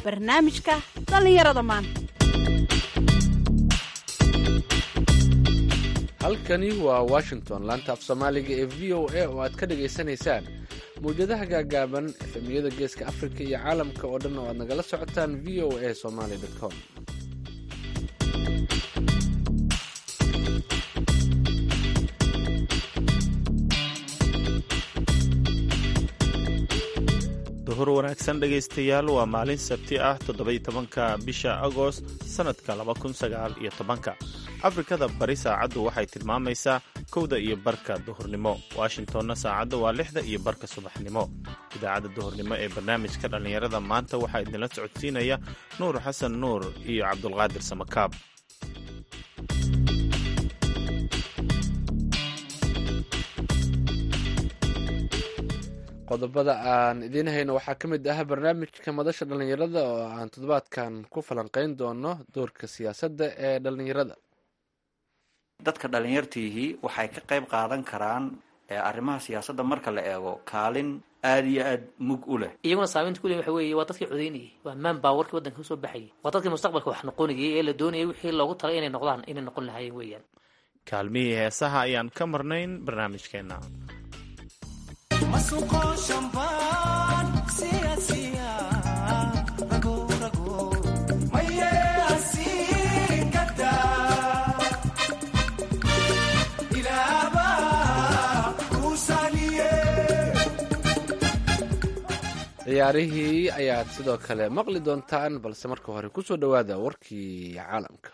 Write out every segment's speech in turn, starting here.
barnaamijka dhallinyarada maanta halkani waa washington laanta af soomaaliga ee v o a oo aad ka dhagaysanaysaan mawjadaha gaagaaban efemiyada geeska afrika iyo caalamka oo dhan oo aad nagala socotaan v o a somaly com duhur wanaagsan dhegaystayaal waa maalin sabti ah toddobai tobanka bisha agost sannadka laba kun sagaal iyo tobanka afrikada bari saacaddu waxay tilmaamaysaa kowda iyo barka duhurnimo washingtonna saacadda waa lixda iyo barka subaxnimo idaacadda duhurnimo ee barnaamijka dhallinyarada maanta waxaa idinla socodsiinaya nuur xasan nuur iyo cabdulqaadir samakaab qodobada aan idiin hayno waxaa ka mid ah barnaamijka madasha dhallinyarada oo aan toddobaadkan ku falanqayn doono doorka siyaasadda ee dhallinyarada dadka dhallinyartiihii waxay ka qayb qaadan karaan arrimaha siyaasadda marka la eego kaalin aada iyo aada mug u leh iyaguna saameynta kuleh waxa weeye waa dadkii codeynayay waa maan baawarkii waddanka kasoo baxayay waa dadkii mustaqbalka wax noqonayay ee la doonayay wixii loogu talay inay noqdaan inay noqon lahaayeen weeyaan kaalmihii heesaha ayaan ka marnayn barnaamijkeenna ciyaarihii ayaad sidoo kale maqli doontaan balse marka hore kusoo dhowaada warkii caalamka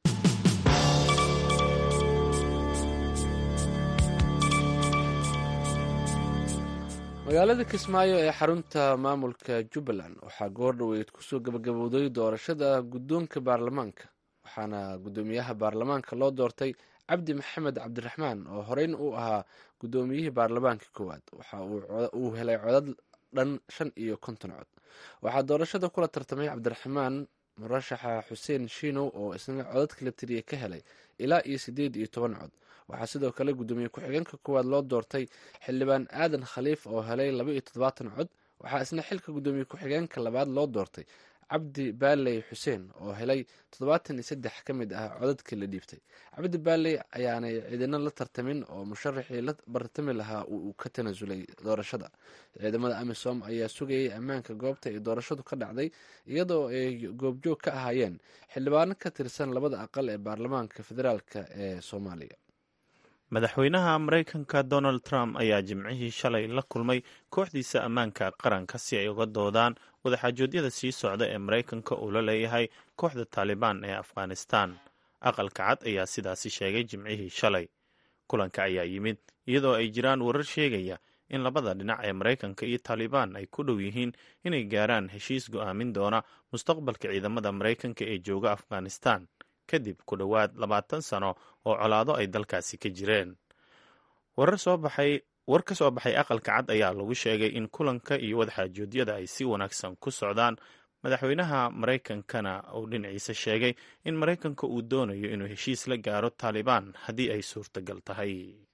magaalada kismaayo ee xarunta maamulka jubbaland waxaa goor dhoweyd kusoo gabagabowday doorashada guddoonka baarlamaanka waxaana guddoomiyaha baarlamaanka loo doortay cabdi maxamed cabdiraxmaan oo horeyna uu ahaa guddoomiyihii baarlamaanka koowaad waxa uu helay codad dhan shan iyo konton cod waxaa doorashada kula tartamay cabdiraxmaan murashaxa xuseen shiinow oo isna codadka la tiriya ka helay ilaa iyo siddeed iyo toban cod waxaa sidoo kale guddoomiye ku-xigeenka koowaad loo doortay xildhibaan aadan khaliif oo helay laba iyo toddobaatan cod waxaa isna xilka guddoomiye ku-xigeenka labaad loo doortay cabdi baaley xuseen oo helay toddobaatan iyo saddex ka mid ah codadkii la dhiibtay cabdi baaley ayaanay ciidano la tartamin oo musharaxii la bartami lahaa uu ka tanasulay doorashada ciidamada amisom ayaa sugayay ammaanka goobta ay doorashadu ka dhacday iyadoo ay goobjoog ka ahaayeen xildhibaano ka tirsan labada aqal ee baarlamaanka federaalka ee soomaaliya madaxweynaha maraykanka donald trump ayaa jimcihii shalay la kulmay kooxdiisa ammaanka qaranka si ay uga doodaan wadaxaajoodyada sii socda ee maraykanka uu la leeyahay kooxda taalibaan ee afghanistan aqalka cad ayaa sidaasi sheegay jimcihii shalay kulanka ayaa yimid iyadoo ay jiraan warar sheegaya in labada dhinac ee maraykanka iyo taalibaan ay ku dhow yihiin inay gaaraan heshiis go'aamin doona mustaqbalka ciidamada maraykanka ee jooga afghanistan kadib ku dhowaad labaatan sano oo colaado ay dalkaasi ka jireen warar soo baxay war ka soo baxay aqalka cad ayaa lagu sheegay in kulanka iyo wadaxaajoodyada ay si wanaagsan ku socdaan madaxweynaha maraykankana uu dhinaciisa sheegay in maraykanka uu doonayo inuu heshiis la gaaro taalibaan haddii ay suurtagal tahay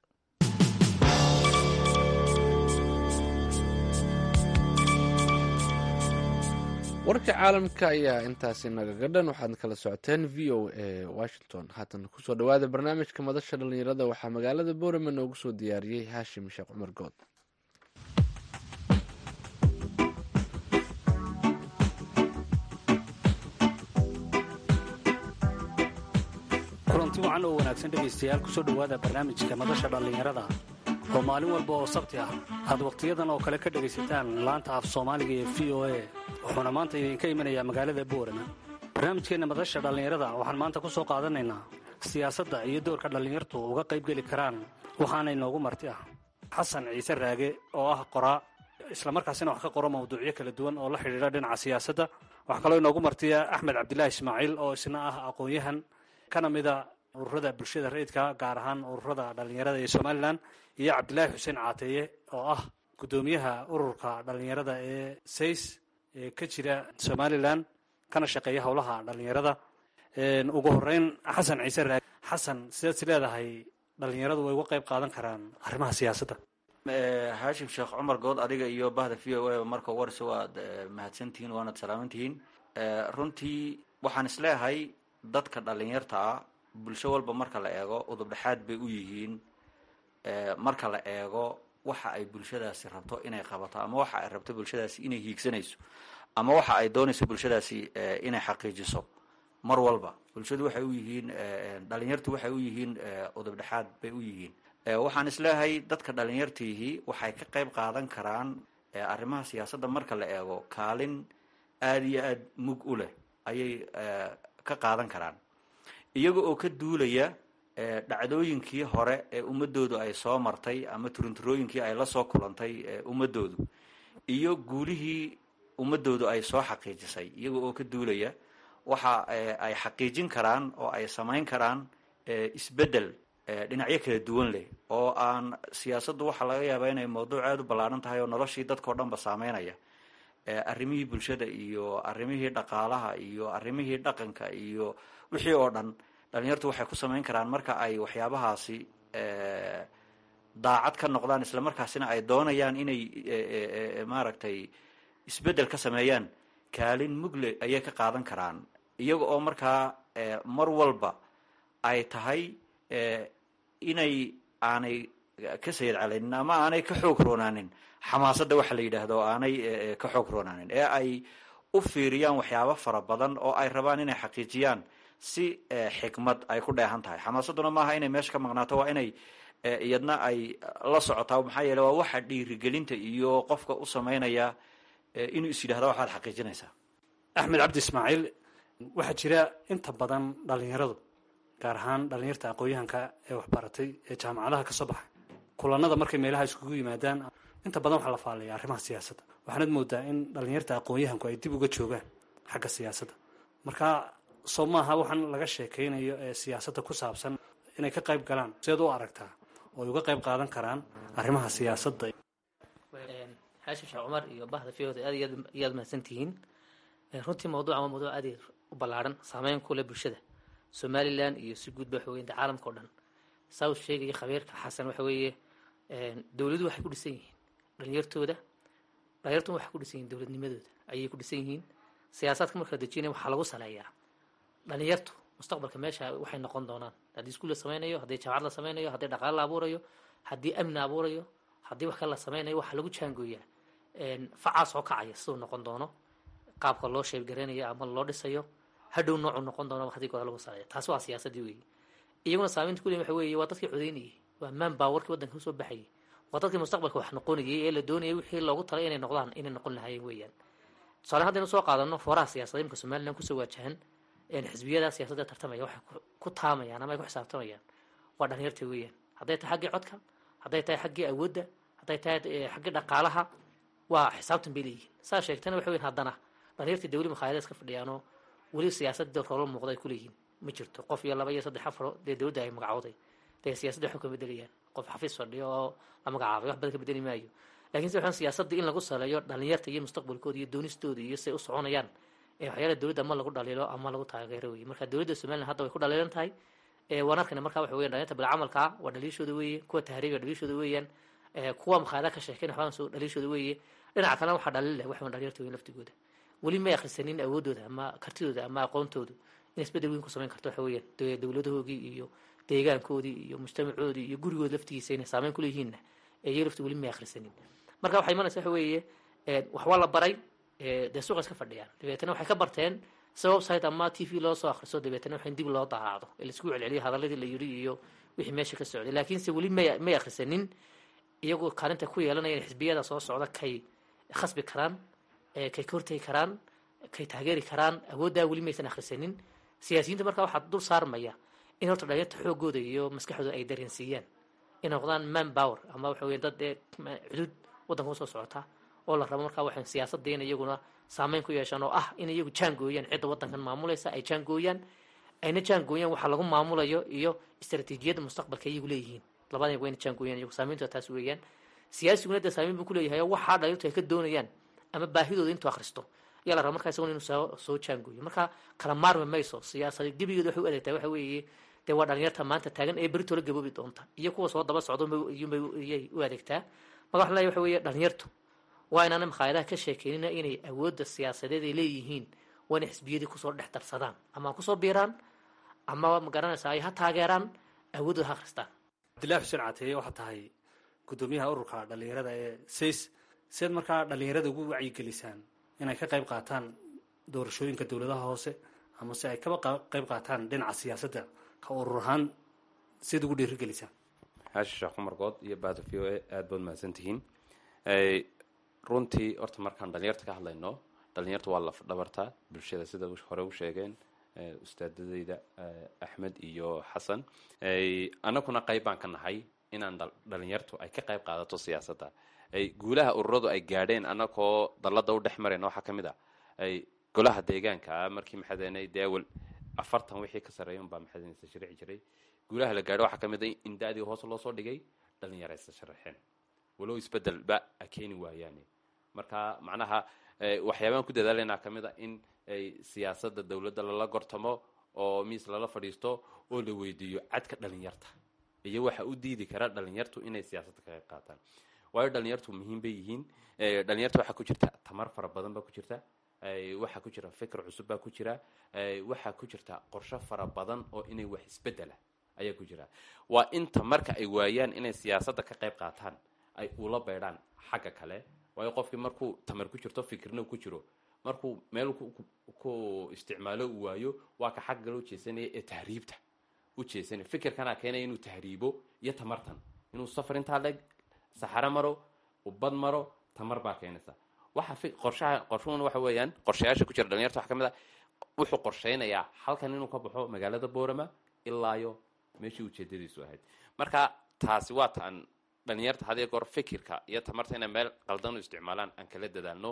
warka caalamka ayaa intaasi nagaga dhan waxaad kala socoteen v o a washington haatan kusoo dhowaada barnaamijka madasha dhallinyarada waxaa magaalada boorama noogu soo diyaariyey haashim sheekh cumar good kulanti wacan oo wanaagsan dhegaystayaal kusoo dhowaada barnaamijka madasha dhallinyarada oo maalin walba oo sabti ah aad wakhtiyadan oo kale ka dhegaysataan laanta af soomaaliga ee v o a wuxuuna maanta idinka imanayaa magaalada boorama barnaamijkeenna madasha dhallinyarada waxaan maanta ku soo qaadanaynaa siyaasadda iyo doorka dhallinyartu uga qaybgeli karaan waxaana inoogu marti ah xasan ciise raage oo ah qoraa islamarkaasina wax ka qoro mawduucyo kala duwan oo la xidhiidha dhinaca siyaasadda waxaa kaloo inoogu martiya axmed cabdilaahi ismaaciil oo isna ah aqoon-yahan kana mida ururada bulshada rayidka gaar ahaan ururada dhallinyarada ee somalilan iyo cabdilaahi xuseen caateeye oo ah guddoomiyaha ururka dhallinyarada ee says ee ka jira somalilan kana shaqeeya howlaha dhallinyarada ugu horeyn xasan ciise raage xasan sidaad is leedahay dhallinyaradu way uga qayb qaadan karaan arrimaha siyaasadda haashim sheekh cumar good adiga iyo bahda v o a marka warse waad mahadsantihiin waanad salaamantihiin runtii waxaan isleeyahay dadka dhalinyarta ah bulsho walba marka la eego udubdhexaad bay u yihiin marka la eego waxa ay bulshadaasi rabto inay qabato ama waxa ay rabto bulshadaasi inay hiigsanayso ama waxa ay doonayso bulshadaasi inay xaqiijiso mar walba bulshadu waxay u yihiin dhalinyartu waxay u yihiin udubdhexaad bay u yihiin waxaan isleeyahay dadka dhalinyartiihii waxay ka qayb qaadan karaan arrimaha siyaasadda marka la eego kaalin aada iyo aada mug u leh ayay ka qaadan karaan iyaga oo ka duulaya dhacdooyinkii hore ee ummadoodu ay soo martay ama turunturooyinkii ay la soo kulantay ummadoodu iyo guulihii ummadoodu ay soo xaqiijisay iyaga oo ka duulaya waxa ay xaqiijin karaan oo ay samayn karaan isbeddel dhinacyo kala duwan leh oo aan siyaasaddu waxaa laga yaabaa inay mawduuc aada u ballaaran tahay oo noloshii dadkao dhan ba saameynaya arrimihii bulshada iyo arrimihii dhaqaalaha iyo arrimihii dhaqanka iyo wixii oo dhan dhalinyartu waxay ku samayn karaan marka ay waxyaabahaasi daacad ka noqdaan isla markaasina ay doonayaan inay maaragtay isbeddel ka sameeyaan kaalin mugle ayay ka qaadan karaan iyaga oo markaa mar walba ay tahay inay aanay ka sayid calaynin ama aanay ka xoog roonaanin xamaasadda waxa la yidhaahdo oo aanay ka xoog roonaanin ee ay u fiiriyaan waxyaabo fara badan oo ay rabaan inay xaqiijiyaan si xikmad ay ku dheehan tahay xamaasadduna maaha inay meesha ka maqnaato waa inay iyadna ay la socotaa maxaa yeele waa waxa dhiirigelinta iyo qofka u samaynaya inuu is yidhahdo waxaad xaqiijinaysaa axmed cabdi ismaaciil waxaa jira inta badan dhalinyaradu gaar ahaan dhalinyarta aqoon-yahanka ee waxbaratay ee jaamacadaha kasoo baxay kulanada markay meelaha iskugu yimaadaan inta badan waxaa la faallaya arrimaha siyaasadda waxaanad moodaa in dhalinyarta aqoon-yahanku ay dib uga joogaan xagga siyaasadda marka soo maaha waxaan laga sheekaynayo ee siyaasadda ku saabsan inay ka qayb galaan sideed u aragtaa oo ay uga qayb qaadan karaan arrimaha siyaasadda xaashim sheekh cumar iyo bahda fiyoda aad iyo aad iyaad mahadsantihiin runtii mawduucan waa mawduuc aad u ballaaran saameyn ku leh bulshada somalilan iyo si guudba waxa weye caalamka o dhan saa uu sheegaya khabiirka xasan waxa weeye dowladuhu waxay ku dhisan yihiin dhalinyartooda dhalinyartuna waxay ku dhisan yihin dowladnimadooda ayay ku dhisan yihiin siyaasaadka marka la dejinaya waxaa lagu saleeyaa dhalinyartu mustaqbalka meesha waxay noqon doonaan haddii iskuul la sameynayo haddii jaamacad la sameynayo haddii dhaqaale la abuurayo haddii amni la abuurayo haddii wax kale la sameynayo waxaa lagu jaangooyaa facaas oo kacaya siduu noqon doono qaabka loo sheebgareynayo ama loo dhisayo hadhow noocu noqon doono haddii goda lagu saleeyo taasi waa siyaasadii weeye iyaguna saameynta kuley waxa weeye waa dadkii codeynayay waa maan baawarkii waddanka usoo baxayay waa dadkii mustaqbalka wax noqonayay ee la doonayay wixii loogu talay inay noqdaan inay noqon lahaayeen weeyaan tusaale haddaynu soo qaadano fooraha siyaasadda imka somalilan kusoo waajahan xisbiyada siyaasadda tartamaya waxay ku taamayaan ama ay ku xisaabtamayaan waa dhalinyarta weeyaan hadday tahay xaggii codka hadday tahay xaggii awoodda hadday tahay xaggii dhaqaalaha waa xisaabtan bay leeyihiin saa sheegtana waxa weyan haddana dhalinyartii dawli makhaayada iska fadhiyaanoo weli siyaasadda roolo muuqda ay kuleeyihiin ma jirto qof iyo laba iyo saddex afaro dee dowladda ay magacooday dee siyaasadda waxay ka bedelayaan qof xafiis fadhiyo oo la magacaabay wax badan ka bedeli maayo lakin se waxaan siyaasadda in lagu saleeyo dhalinyarta iyo mustaqbalkooda iyo doonistooda iyo siay u soconayaan ee waxyaala dowladda ama lagu dhaliilo ama lagu taageero weye marka dowladda somalilan hadda way ku dhaliilan tahay waan arkayna marka waxa weyan dhalinyarta bilcamalkaa waa dhaliishooda weeye kuwa tahriiga dhaliishooda weeyaan kuwa makhaayada ka sheekeyn waxbaan soo dhaliishooda weeye dhinaca kalena waxaa dhalin leh waxaan dhalinyarta weyn laftigooda weli may akhrisanin awoodooda ama kartidooda ama aqoontoodu in isbedel weyn ku samayn karto waxa weeyaan dowladahoogii iyo deegaankoodii iyo mujtamacoodii iyo gurigood laftigiisa inay saameyn kuleeyihiinna iyaga lafti weli may akhrisanin marka waxay imanaysa waxa weeye wax waa la baray dee suuqa iska fadhiyaan dabeetana waxay ka barteen si website ama t v loo soo akhriso dabeetana wax in dib loo daaraacdo ee laisku celceliyo hadaladii la yiri iyo wixii meesha ka socday laakiinse weli may may akhrisanin iyagoo kaalinta ku yeelanaya in xisbiyada soo socda kay khasbi karaan kay ka hortegi karaan kay taageeri karaan awooddaa weli maysan akhrisanin siyaasiyiinta markaa waxaa dul saarmaya in horta dhalinyarta xoogooda iyo maskaxdooda ay dareensiiyaan inay noqdaan man power ama waxa weya dad ee cudud waddanka usoo socota oo la rabo markaa waxay siyaasadda in iyaguna saameyn ku yeeshaan oo ah in iyagu jaangooyaan cidda waddankan maamulaysa ay jaangooyaan ayna jaangooyaan waxa lagu maamulayo iyo istaraatiijiyadda mustaqbalka iyagu leeyihiin labada wayna jaangooyaan iyagu saameyntooda taas weeyaan siyaasiguna dee saameyn buu kuleeyahay oo waxaa dhalinyartu ay ka doonayaan ama baahidooda intuu akhristo ayaa la raba markaa isaguna inuu soo soo jaangooyo marka kala maarmi mayso siyaasada gebigeeda waxay u adeegtaa waxa weeye dee waa dhalinyarta maanta taagan ee berito la gaboobi doonta iyo kuwa soo daba socdo iyay u adeegtaa marka waxaan leeyahay waxa weeye dhalinyartu waa inaana makhaayadaha ka sheekeynina inay awoodda siyaasadeed ay leeyihiin waa inay xisbiyadii kusoo dhex darsadaan ama ha kusoo biiraan ama magaranaysa ay ha taageeraan awoodooda ha akhristaan cabdillahi xuseen cateeye waxaa tahay guddoomiyaha ururka dhallinyarada ee says siaad markaa dhallinyarada ugu wacyigelisaan inay ka qayb qaataan doorashooyinka dowladaha hoose ama se ay kaba qayb qaataan dhinaca siyaasadda ka urur ahaan siad ugu dhiirigelisaan xaashi sheekh cumar good iyo bahda v o a aada baad mahadsan tihiin runtii horta markaan dhalinyarta ka hadlayno dhalinyarta waa laf dhabarta bulshada sida hore u sheegeen ustaadadeyda axmed iyo xasan annaguna qayb baan ka nahay inaan dhalinyartu ay ka qayb qaadato siyaasadda guulaha ururadu ay gaadheen annagoo dallada u dhex marayna waxaa ka mid a golaha deegaanka markii maxadeynay deewel afartan wixii ka sarreeya unbaa maxadeynaysa sharici jiray guulaha la gaadho waxaa ka mid a in da-dii hoos loo soo dhigay dhalinyaraysa sharaxeen walow isbedelba a keeni waayaane marka macnaha waxyaabaan ku dadaalanaa ka mid a in siyaasadda dowladda lala gortamo oo miis lala fadhiisto oo la weydiiyo cadka dhalinyarta iyo waxa u diidi kara dhalinyartu inay siyaasadda ka qayb qaataan waayo dhalinyartu muhiim bay yihiin dhalinyarta waxaa ku jirta tamar fara badan baa ku jirta waxaa ku jira fikr cusub baa ku jira waxaa ku jirta qorsho fara badan oo inay wax isbedela ayaa ku jira waa inta marka ay waayaan inay siyaasadda ka qayb qaataan ay ula beydhaan xagga kale waayo qofkii markuu tamar ku jirto fikirna ku jiro markuu meel ku isticmaalo uu waayo waa ka xagga kale ujeesanaya ee tahriibta u jeesanaya fikirkanaa keenaya inuu tahriibo iyo tamartan inuu safar intaa leeg saxaro maro ubad maro tamar baa keenaysa waxa qorshaha qorshuhuna waxa weeyaan qorshayaasha ku jira dhalinyarta waxa ka mid a wuxuu qorshaynayaa halkan inuu ka baxo magaalada boorama ilaayo meeshii ujeedadiisu ahayd marka taasi waa taan dhalinyarta hadii goor fikirka iyo tamarta inay meel qaldan u isticmaalaan aan kala dadaalno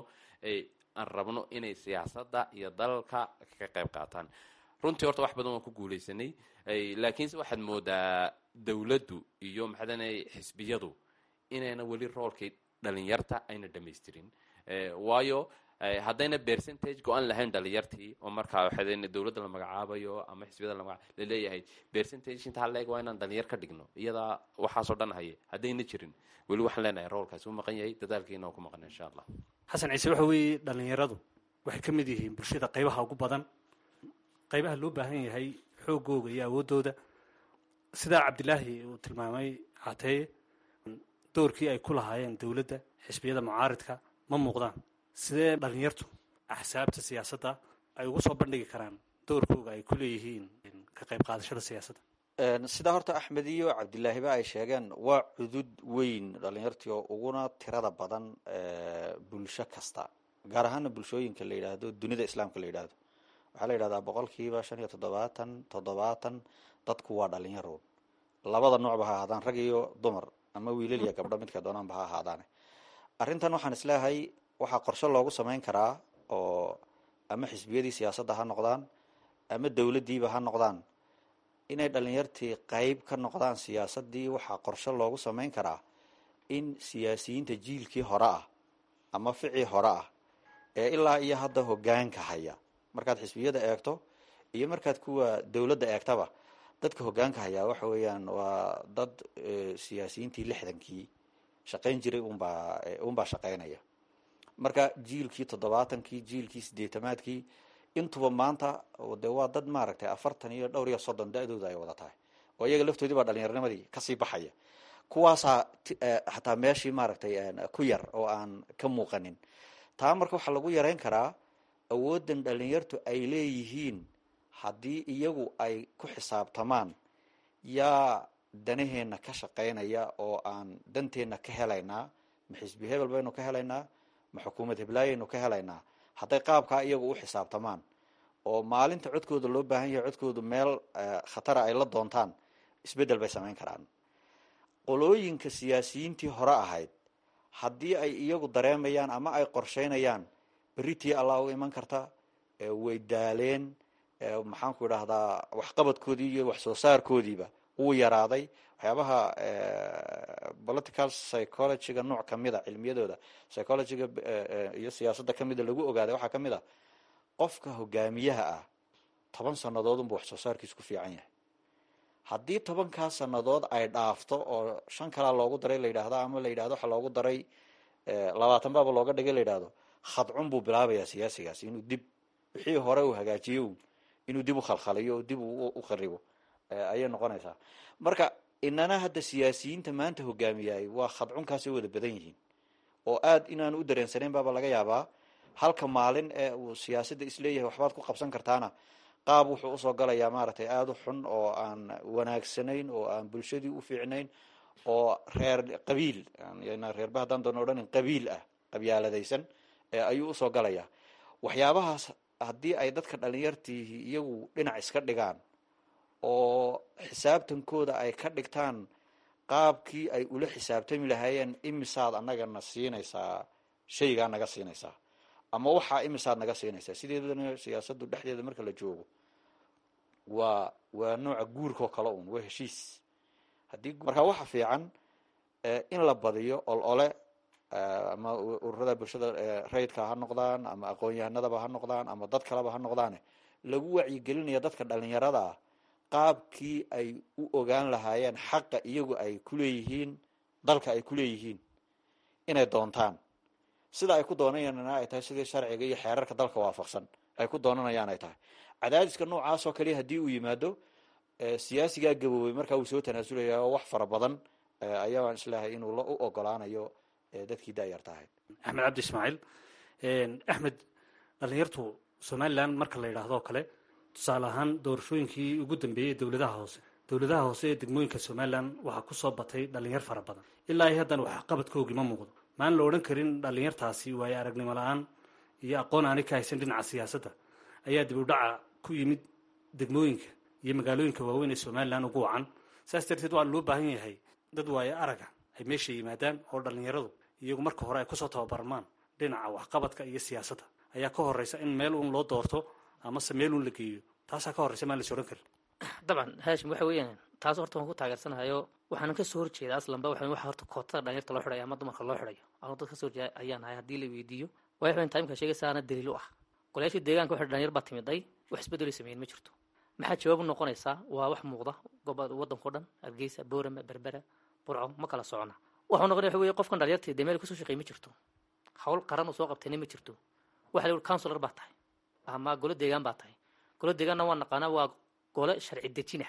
aan rabno inay siyaasadda iyo dalalka ka qayb qaataan runtii horta wax badan waan ku guuleysanay laakiinse waxaad moodaa dowladdu iyo maxaadana xisbiyadu inayna weli roolkii dhalinyarta ayna dhamaystirin waayo haddayna percentage go-an lahayn dhalinyartii oo markaa waxaa dowladda la magacaabayo ama xisbiyada la laleeyahay percentage intaa leeg waa inaan dhalinyar ka dhigno iyadaa waxaasoo dhan haye haddayna jirin weli waxaan leenahay roolkaasi u maqan yahay dadaalkiina oo ku maqan insha allah xasan ciise waxa weeye dhalinyaradu waxay ka mid yihiin bulshada qaybaha ugu badan qaybaha loo baahan yahay xoogooga iyo awooddooda sidaa cabdilaahi uu tilmaamay cateeye doorkii ay ku lahaayeen dowladda xisbiyada mucaaridka ma muuqdaan sidee dhalinyartu axsaabta siyaasadda ay ugu soo bandhigi karaan doorkooga ay ku leeyihiin ka qayb qaadashada siyaasadda sidaa horta axmed iyo cabdilaahiba ay sheegeen waa cudud weyn dhalinyartii oo uguna tirada badan bulsho kasta gaar ahaana bulshooyinka la yidhaahdo dunida islaamka la yidhaahdo waxaa la yidhahdaa boqolkiiba shan iyo toddobaatan toddobaatan dadku waa dhalinyaro labada noocba ha ahaadaan rag iyo dumar ama wiilal iyo gabdho midka doonaanba ha ahaadaane arrintan waxaan isleeyahay waxaa qorshe loogu samayn karaa oo ama xisbiyadii siyaasadda ha noqdaan ama dowladdiiba ha noqdaan inay dhalinyartii qeyb ka noqdaan siyaasaddii waxaa qorshe loogu samayn karaa in siyaasiyiinta jiilkii hore ah ama ficii hore ah ee ilaa iyo hadda hogaanka haya markaad xisbiyada eegto iyo markaad kuwa dowladda eegtaba dadka hogaanka hayaa waxa weeyaan waa dad siyaasiyiintii lixdankii shaqayn jiray unbaa unbaa shaqaynaya marka jiilkii toddobaatankii jiilkii sideetamaadkii intuba maanta de waa dad maaragtay afartan iyo dhowr iyo soddon da-dooda ay wada tahay oo iyaga laftoodii baa dhalinyarnimadii kasii baxaya kuwaasaa xataa meeshii maaragtay ku yar oo aan ka muuqanin taa marka waxaa lagu yareyn karaa awoodan dhalinyartu ay leeyihiin haddii iyagu ay ku xisaabtamaan yaa danaheenna ka shaqaynaya oo aan danteenna ka helaynaa ma xisbi hebel baynu ka helaynaa ma xukuumad heblaayaynu ka helaynaa hadday qaabkaa iyagu u xisaabtamaan oo maalinta codkooda loo baahan yahay codkoodu meel khatara ay la doontaan isbeddel bay samayn karaan qolooyinka siyaasiyiintii hore ahayd haddii ay iyagu dareemayaan ama ay qorsheynayaan beritii allah u iman karta way daaleen maxaanku idhaahdaa waxqabadkoodii iyo wax soo saarkoodiiba wuu yaraaday waxyaabaha political psychologyga nooc kamida cilmiyadooda psychologyga iyo siyaasadda kamida lagu ogaaday waxaa kamid a qofka hogaamiyaha ah toban sanadood unba wax soo saarkiisu ku fiican yahay haddii tobankaas sanadood ay dhaafto oo shan kalaa loogu daray la yidhaahdo ama la yidhahdo waxa loogu daray labaatan baaba looga dhigay la yidhahdo khadcun buu bilaabayaa siyaasigaasi inuu dib wixii hore uu hagaajiyo inuu dib u khalkhaliyo oo dib u kharibo ayay noqonaysaa marka inana hadda siyaasiyiinta maanta hogaamiyay waa khadcunkaasay wada badan yihiin oo aad inaan u dareensanayn baaba laga yaabaa halka maalin ee uu siyaasadda isleeyahay waxbaad ku qabsan kartaana qaab wuxuu usoo galayaa maaragtay aada u xun oo aan wanaagsanayn oo aan bulshadii u fiicnayn oo reer qabiil reerba haddaan doona odhanin qabiil ah qabyaaladaysan ayuu usoo galayaa waxyaabahaas haddii ay dadka dhalinyartiihi iyagu dhinac iska dhigaan oo xisaabtankooda ay ka dhigtaan qaabkii ay ula xisaabtami lahaayeen imisaad annagana siinaysaa shaygaa naga siinaysaa ama waxaa imisaad naga siinaysaa sideedana siyaasaddu dhexdeeda marka la joogo waa waa nooca guurka oo kale un waa heshiis haddii marka waxa fiican in la badiyo ol ole ama ururada bulshada rayidka ha noqdaan ama aqoon-yahanadaba ha noqdaan ama dad kaleba ha noqdaane lagu wacyigelinaya dadka dhalinyarada ah qaabkii ay u ogaan lahaayeen xaqa iyagu ay kuleeyihiin dalka ay kuleeyihiin inay doontaan sida ay ku doonanayaan ay tahay sidii sharciga iyo xeerarka dalka waafaqsan ay ku doonanayaan ay tahay cadaadiska noocaas oo kaliya haddii uu yimaado siyaasigaa gaboobay markaa wuu soo tanaasulaya oo wax fara badan ayaan islahay inuu u ogolaanayo dadkii daayarta ahayd axmed cabdi ismaaciil axmed dhalinyartu somalilan marka la yidhaahdo o kale tusaale ahaan doorashooyinkii ugu dambeeyey dowladaha hoose dowladaha hoose ee degmooyinka somalilan waxaa kusoo batay dhalinyar fara badan ilaa ay haddana waxqabadkoogii ma muuqdo maan la odhan karin dhalinyartaasi waayo aragnimo la-aan iyo aqoon aanay ka haysan dhinaca siyaasadda ayaa dib u dhaca ku yimid degmooyinka iyo magaalooyinka waaweyn ee somalilan ugu wacan saas darteed waa loo baahan yahay dad waayo araga ay meesha yimaadaan oo dhalinyaradu iyagu marka hore ay kusoo tababarmaan dhinaca waxqabadka iyo siyaasadda ayaa ka horeysa in meel uun loo doorto amase meel uun la geeyo taasaa ka horreysa maan la is odhan karin dabcan haashim waxa weeyaan taas horta waan ku taageersanahayo waxaanan kasoo horjeeda aslanba waxa waxa horta kootada dhalinyarta loo xidhayo ama dumarka loo xidhayo anu dad kasoo horjeeda ayaan ahay haddii la weydiiyo waxa weyn taimka sheegaysaana daliil u ah golayaashii deegaanka waxa dhalinyar baa timiday wax isbedelay sameyn ma jirto maxaa jawaab u noqonaysaa waa wax muuqda goboda waddanka o dhan hargeysa boorama berbera burco ma kala socona waxuu noqonaya waxa weeye qofkan dhalinyartii dee meel kusoo shaqeey ma jirto hawl qaran uu soo qabtayna ma jirto waxa la yihi counselor baa tahay ama golo deegaan baa tahay golo deegaanna waa naqaanaa waa gole sharci dejina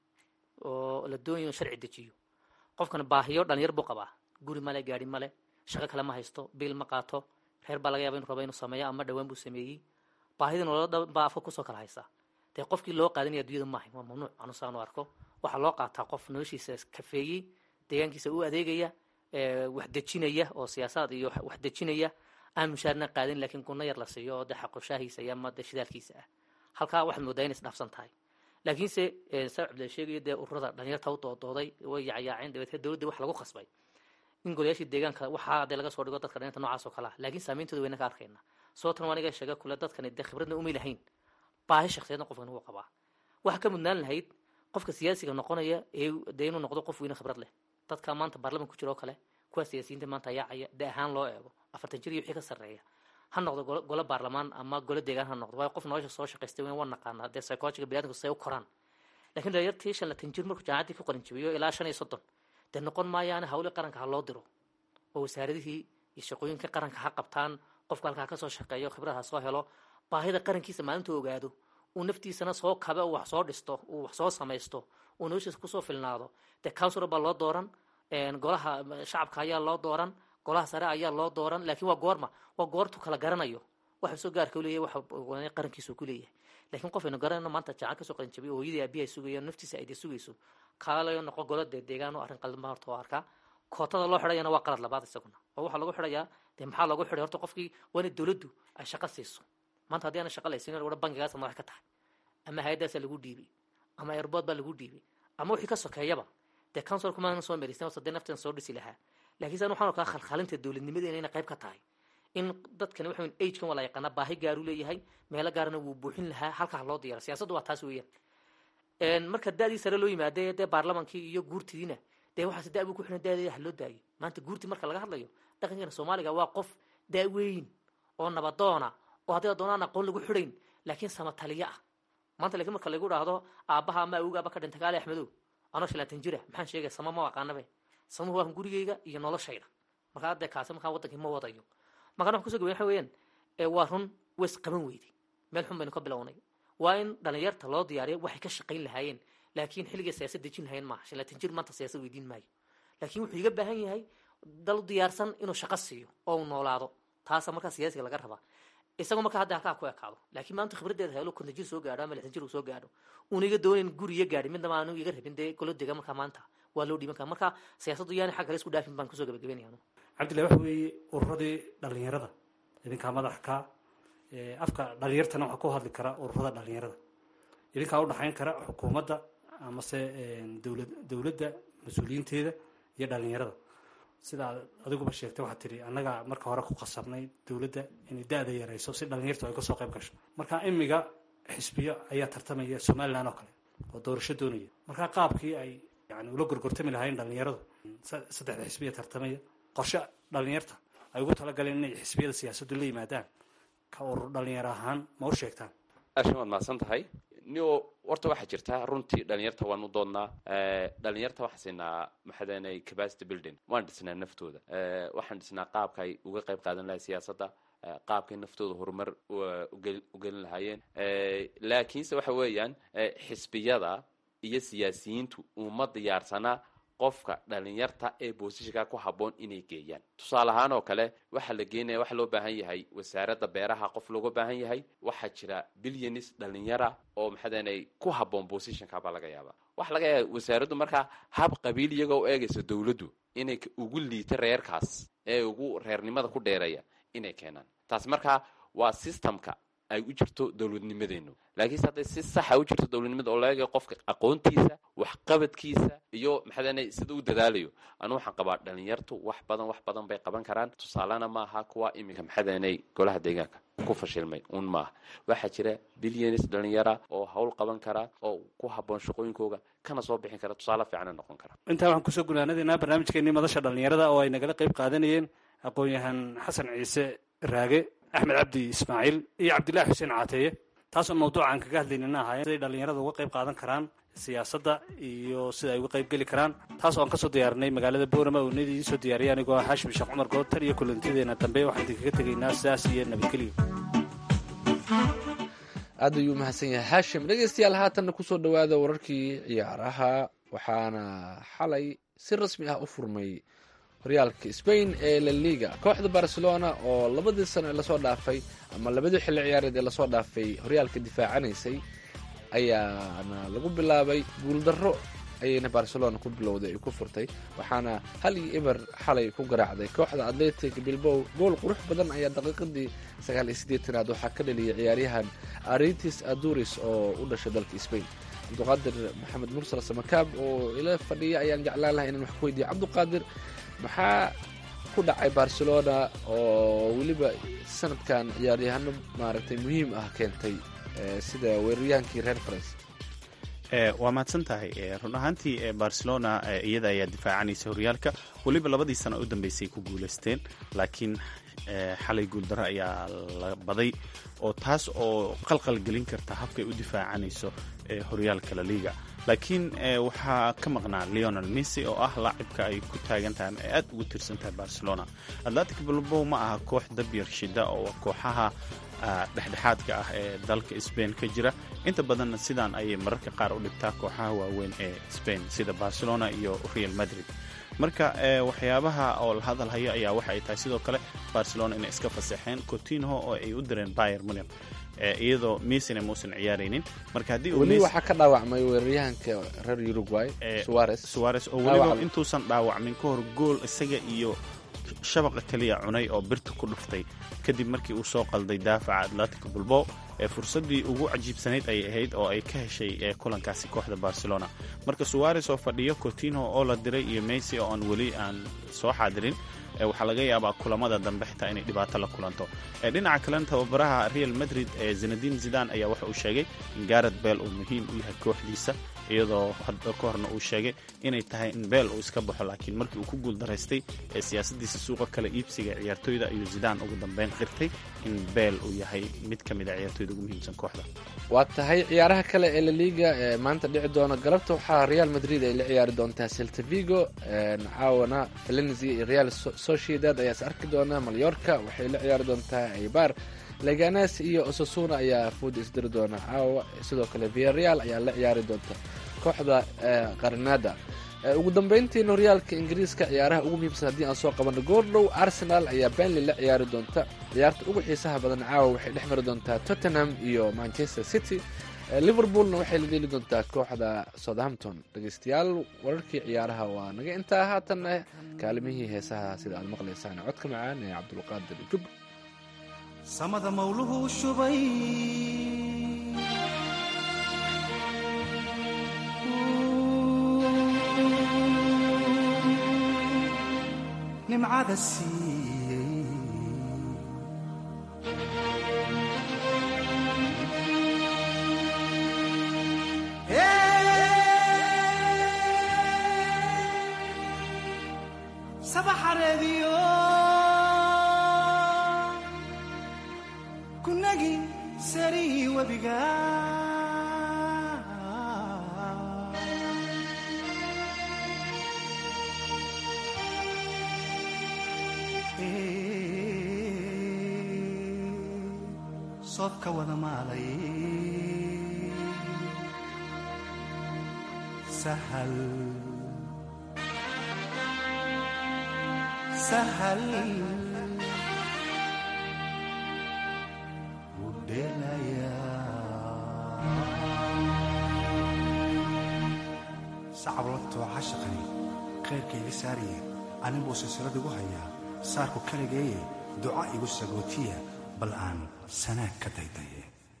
oo la doonayo in sharci dejiyo qofkan baahiyo dhalinyar buu qabaa guri male gaari male shaqo kale ma haysto biil ma qaato reer baa laga yaba inu rabo inuu sameeyo ama dhawaan buu sameeyey baahida nolola dhan baa afka kusoo kala haysaa dee qofkii loo qaadanaya addunyada maahay waa mamnuuc anusaan u arko waxaa loo qaataa qof noloshiisa kafeeyey deegaankiisa u adeegaya wax dejinaya oo siyaasaad iyo wax dejinaya aan mushaarna qaadin laakiin gunno yar la siiyo oo dee xaqoshaahiisa iyo ama dee shidaalkiisa ah halkaa waxaad moodaa inay isdhaafsan tahay laakiinse saa cabdilla sheegayo dee ururada dhalinyarta u doodooday way yacyaaceen dabeetee dowladda wax lagu khasbay in golayaashii deegaanka waxaa dee laga soo dhigo dadka dhalinyarta noocaas oo kale ah laakiin saameyntooda wayna ka arkayna sababtan waa aniga sheega kule dadkani dee khibradna umay lahayn baahi shakhsiyaedna qofkan wuu qabaa waxaa ka mudnaan lahayd qofka siyaasiga noqonaya ee dee inuu noqdo qof weyne khibrad leh dadka maanta baarlamanka ku jira oo kale kuwa siyaasiyiinta maanta yaacaya de ahaan loo eego afartan jir iyo wixii ka sarreeya ha noqdo golo golo baarlamaan ama golo deegaan ha noqdo waayo qof nolosha soo shaqaystay waa naqaanaa dee psychologiga biniadamku say u koraan lakin dhalinyartii shan latan jir markuu jaamacaddii ku qalinjabiyo ilaa shan iyo soddon dee noqon maayaana hawli qaranka ha loo diro oo wasaaradihii iyo shaqooyinka qaranka ha qabtaan qofku halkaa kasoo shaqeeyo khibrad ha soo helo baahida qarankiisa maalinta ogaado uu naftiisana soo kabe uu wax soo dhisto uu wax soo samaysto uu noloshiisa kusoo filnaado dee councilor baa loo dooran golaha shacabka ayaa loo dooran golaha sare ayaa loo dooran laakiin waa goorma waa goortu kala garanayo waxa soo gaarka uleeyahy waxa qarankiisu ku leeyahay lakiin qof aynu garanayno maanta jacan kasoo qalinjabiy oo hooyadii aabihi ay sugayaan naftiisa ay dee sugayso kaalayo noqo golo dee deegaan oo arrin qalma horta oo arkaa kootada loo xidhayana waa qalad labaad isaguna oo waxaa lagu xidhayaa dee maxaa loogu xidhay horta qofkii waa ina dowladdu ay shaqo siiso maanta haddii aana shaqa laysiin wadha bankigaasa madax ka tahay ama hay-addaasaa lagu dhiibay ama airbood baa lagu dhiibay ama wixii ka sokeeyaba dee counsilorku maana soo merisan sadee naftan soo dhisi lahaa lakiin san waxaan arkaa khalkhalinta dowladnimadeena inay qayb ka tahay in dadkani waxa agekan waa la yaqaanaa baahi gaaru leeyahay meelo gaarana wuu buuxin lahaa halkaa loo diyaara siyaasaddu waa taas weeyaan marka da-dii sare loo yimaade dee baarlamankii iyo guurtidiina dee waxaas da buu ku xihan dadeeda ha loo daayo maanta guurti marka laga hadlayo dhaqankeena soomaaliga waa qof daaweyn oo nabadoona oo haddii doonaan aqoon lagu xidhayn laakiin samataliyo ah maanta lakiin marka lagu dhaahdo aabbaha ama awgaaba ka dhintay kaale axmedow anoo shalaatan jira maxaan sheegaya sama ma aqaanabe samuhu waa gurigeyga iyo noloshayda markaa hadee kaasi markaa wadankii ma wadayo markaan wax kuso gabayn waxa weeyaan waa run ways qaban weyday meel xun baynu ka bilownay waa in dhalinyarta loo diyaariyo waxay ka shaqayn lahaayeen laakiin xilligay siyaasad dejin lahayn maaha shalatan jir maanta siyaasad weydiin maayo laakiin wuxuu iga baahan yahay dal diyaarsan inuu shaqo siiyo oo uu noolaado taasa markaa siyaasiga laga rabaa isagoo markaa hadda halkaa ku ekaado laakiin maanta khibraddeeda helo konton jir soo gaadho ama lixdan jir uu soo gaadho uuna iga doonayn guri iyo gaadhi midnaba aanu iga rabin dee golo dega markaa maanta waa loo dhiiban karaa marka siyaasaddu yaani xag kale isku dhaafin baan kusoo gabagabeynaya anu cabdillahi waxa weeye ururadii dhalinyarada idinkaa madax ka afka dhalinyartana waxaa ku hadli kara ururada dhalinyarada idinkaa u dhaxayn kara xukuumadda amase dowlad dowladda mas-uuliyiinteeda iyo dhalinyarada sidaa adiguba sheegtay waxaad tidhi annagaa marka hore ku qasabnay dowladda inay da-da yarayso si dhalinyartu ay kasoo qayb gasho marka imiga xisbiyo ayaa tartamaya somalilan oo kale oo doorasho doonaya marka qaabkii ay yani ula gorgortami lahayn dhalinyaradu saddexda xisbiya tartamaya qorshe dhalinyarta ay ugu talagaleen inay xisbiyada siyaasaddu la yimaadaan ka urur dhalinyaro ahaan ma u sheegtaan ashan waad mahadsan tahay nio horta waxaa jirta runtii dhalinyarta waan u doodnaa dhalinyarta waxaan siinaa maxadanay capacity building waan dhisnaa naftooda waxaan dhisnaa qaabka ay uga qayb qaadan lahay siyaasadda qaabkay naftooda horumar ugelin lahaayeen laakiinse waxa weeyaan xisbiyada iyo siyaasiyiintu uma diyaarsanaa qofka dhalinyarta ee boosishinka ku habboon inay geeyaan tusaale ahaan oo kale waxaa la geenaya waxaa loo baahan yahay wasaaradda beeraha qof looga baahan yahay waxaa jira bilyanis dhalinyara oo maxadanay ku habboon boosishinka baa laga yaabaa waxaa laga yaaba wasaaraddu markaa hab qabiil iyagoo u eegaysa dowladdu inay ugu liita reerkaas ee ugu reernimada ku dheereeya inay keenaan taasi markaa waa systemka ay u jirto dowladnimadeenu laakiinse hadday si saxa u jirto dowladnimada oo laga qofka aqoontiisa waxqabadkiisa iyo maxaadana sida u dadaalayo anu waxaan qabaa dhalinyartu wax badan wax badan bay qaban karaan tusaalena maaha kuwa iminka maxadanay golaha deegaanka ku fashilmay un maaha waxaa jira bilyanis dhalinyara oo hawl qaban kara oo ku habboon shaqooyinkooga kana soo bixin kara tusaale fiicana noqon kara intaa waxaan kusoo gunaanadeynaa barnaamijkeenii madasha dhalinyarada oo ay nagala qayb qaadanayeen aqoon-yahan xasan ciise raage axmed cabdi ismaaciil iyo cabdillahi xuseen caateeye taasoo mawduucaan kaga hadlaynina ahaayeen siday dhalinyarada uga qayb qaadan karaan siyaasadda iyo sida ay uga qayb geli karaan taas oo aan kasoo diyaarinay magaalada boorama oo nidii soo diyaariyay anigoo ah xaashim sheekh cumar good tan iyo kulantiyadeena dambe waxaan idinkaga tegaynaa sidaas iyo nabadgelyo aad ayuu mahadsan yahay haashim dhegeystayaal haatanna kusoo dhowaada wararkii ciyaaraha waxaana xalay si rasmi ah u furmay horyaalka spain ee la liga kooxda barcelona oo labadii sano ee lasoo dhaafay ama labadii xilli ciyaareed ee lasoo dhaafay horyaalka difaacanaysay ayaana lagu bilaabay guuldarro ayayna barcelona ku bilowday ay ku furtay waxaana hal iyo eber xalay ku garaacday kooxda atletic bilbow gool qurux badan ayaa daqiiqadii sagaal iyo siddeetanaad waxaa ka dhaliyay ciyaaryahan aritis aduris oo u dhashay dalka spain cabduqaadir maxamed mursal samakaab oo ila fadhiya ayaan jeclaan lahay inaan wax ku weydiiyo cabduqaadir maxaa ku dhacay barcelona oo weliba sanadkan ciyaaryahano maaragtay muhiim ah keentay sida weeraryahankii reer france waa mahadsan tahay run ahaantii barcelona iyada ayaa difaacanaysa horyaalka weliba labadii sano u dambeysay ku guuleysteen laakiin xalay guuldaro ayaa la baday oo taas oo qalqal gelin karta habkay u difaacanayso horyaalka laliga laakiin waxaa ka maqnaa leonel missy oo ah laacibka ay ku taagan tahay ay aad ugu tirsan tahay barcelona atlantic bilbow ma aha koox dabyar shida oo kooxaha dhexdhexaadka ah ee dalka sbain ka jira inta badanna sidaan ayay mararka qaar u dhigtaa kooxaha waaweyn ee sbain sida barcelona iyo real madrid marka waxyaabaha oo la hadalhayo ayaa waxa ay tahay sidoo kale barcelona inay iska fasaxeen cotinho oo ay u direen bayer munich iyadoo missina muusan ciyaaraynin marka haddii weli waxaa ka dhaawacmay weeraryahanka reer uruguay suarez suarez oo weliba intuusan dhaawacmin ka hor gool isaga iyo shabaqa keliya cunay oo birta ku dhuftay kadib markii uu soo qalday daafaca atlantic bulbow ee fursaddii ugu cajiibsanayd ay ahayd oo ay ka heshay ee kulankaasi kooxda barcelona marka suarez oo fadhiyo cotinho oo la diray iyo messi oo aan weli aan soo xaadirin waxaa laga yaabaa kulamada dambe xitaa inay dhibaato la kulanto dhinaca kalena tababaraha real madrid ee zinadin zidan ayaa waxa uu sheegay in garet beel uu muhiim u yahay kooxdiisa iyadoo hadda ka horna uu sheegay inay tahay in beel uu iska baxo laakiin markii uu ku guuldaraystay ee siyaasadiisa suuqa kale iibsiga ciyaartooyda ayuu zidaan ugu dambeyn qirtay in beel uu yahay mid ka mid a ciyaartooyda ugu muhiimsan kooxda waa tahay ciyaaraha kale ee laliga ee maanta dhici doona galabta waxaa real madrid ay la ciyaari doontaa celta vigo caawana valencia iyo real sociedad ayaa is arki doona malyorka waxay la ciyaari doontaa eibar leganes iyo osasuna ayaa food isdiri doona caawa sidoo kale viareal ayaa la ciyaari doonta kooxda qarinada ugu dambeyntiina horyaalka ingiriiska ciyaaraha ugu muhiimsan haddii aan soo qabano goordhow arsenal ayaa benley la ciyaari doonta ciyaarta ugu xiisaha badan caawa waxay dhex mari doontaa tottenham iyo manchester city liverpoolna waxay la dheeli doontaa kooxda southampton dhegeystayaal wararkii ciyaaraha waa naga intaa haatanna kaalimihii heesaha sida aad maqlaysaan codka macaan ee cabdulqaadir jub samada mawluhu shubay nimcada siiyey sabaxareediyo kunagi sarii webiga soodka wada maalay sahal sahal sacablatoo cashaqani khayrka iga saariye anin buu silsilad igu hayaa saarku kaligeeye duca igu sagootiya bal aan sanaag ka daydaye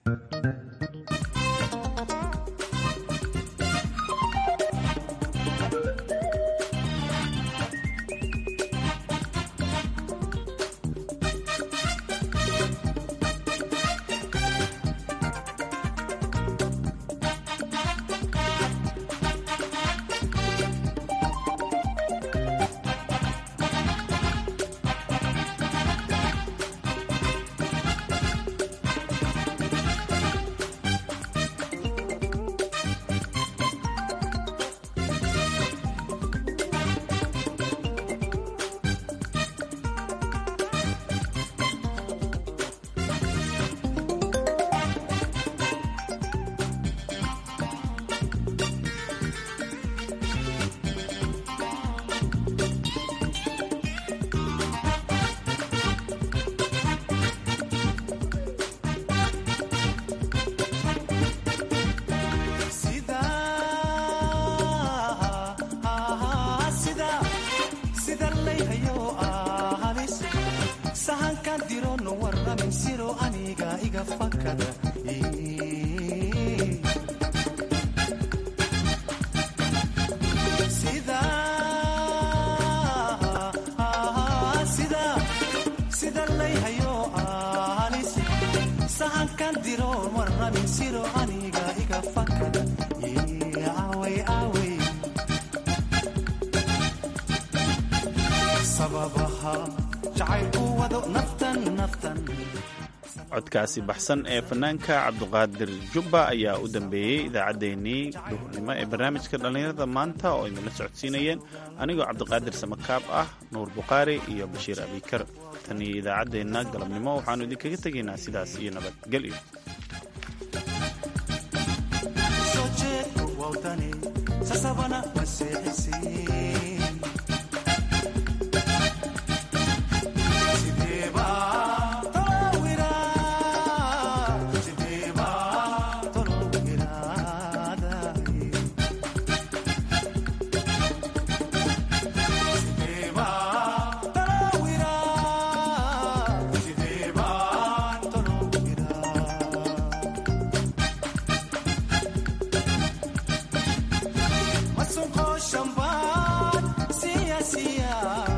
sida layhayo ahalis sahankan dirono warramin siro aniga iga fakada sida layhayo ahalis sahankan diroon warramin siro aniga iga fakada away away sababaha jacaylku wado naftan naftan codkaasi baxsan ee fanaanka cabduqaadir jubba ayaa u dambeeyey idaacaddeenii duhurnimo ee barnaamijka dhallinyarada maanta oo idinla socodsiinayeen anigoo cabdiqaadir samakaab ah nuur bukhaari iyo bashiir abikar tan iyo idaacaddeenna galabnimo waxaannu idinkaga tegaynaa sidaas iyo nabadgelyo soo jeedku wawdani sasabana maseexisiin sideeba tolowira sideeba tolowiraadaay sideeba tolowira sideeba tolowira masunqoo shambaad siya siya